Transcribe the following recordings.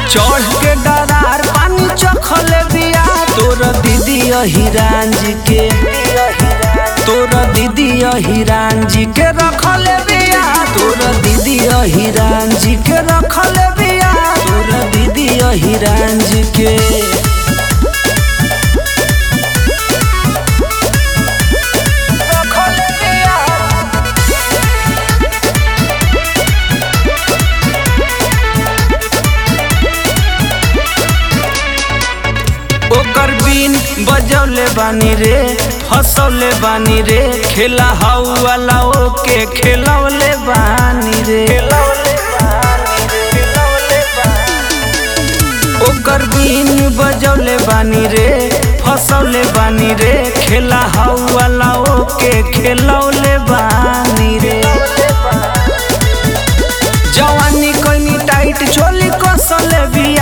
चढ़ के डरार पानी चखल बिया तोर दीदी हिरान जी के तोर दीदी हिरान जी के रखल बिया तोर दीदी हिरान जी के रखल बिया तोर दीदी हिरान जी के ओकर बीन बजौले बानी रे हंसौले बानी रे खेला हाउ वाला ओके खेलौले बानी रे ओकर बीन बजौले बानी रे फसौले बानी रे खेला हाउ वाला ओके खेलौले बानी रे जवानी कोइनी टाइट चोली कसले बिया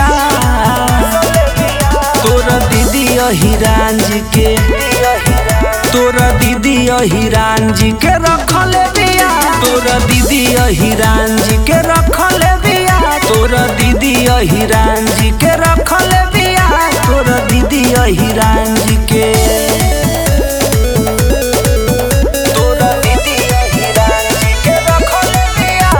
तोरा दीदी हिरान जी के तोरा दीदी हिरान जी के रखल बिया तोरा दीदी हिरान जी के रखल बिया तोरा दीदी हिरान जी के रखल बिया तोरा दीदी हिरान जी के तोरा दीदी हिरान जी के रखल बिया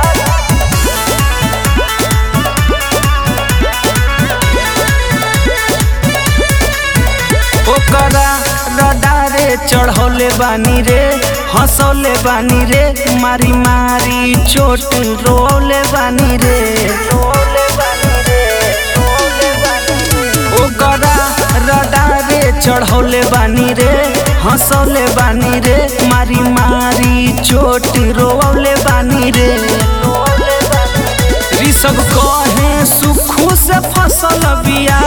ओकरा रडारे चढ़ौले बानी रे हंसौले बानी रे मारी मारी चोट रोले बानी रे ओकरा रडारे चढ़ौले बानी रे हंसौले बानी रे मारी मारी चोट रोले बानी रे ऋषभ कहे सुखू से फसल बिया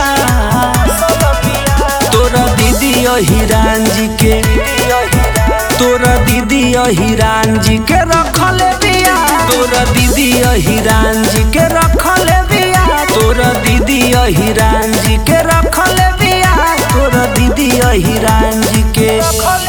तोरा दीदी हिरान जी के तोरा दीदी हिरान जी के रखल बिया तोरा दीदी हिरान जी के रखल बिया तोरा दीदी हिरान जी के रखल बिया तोरा दीदी हिरान जी के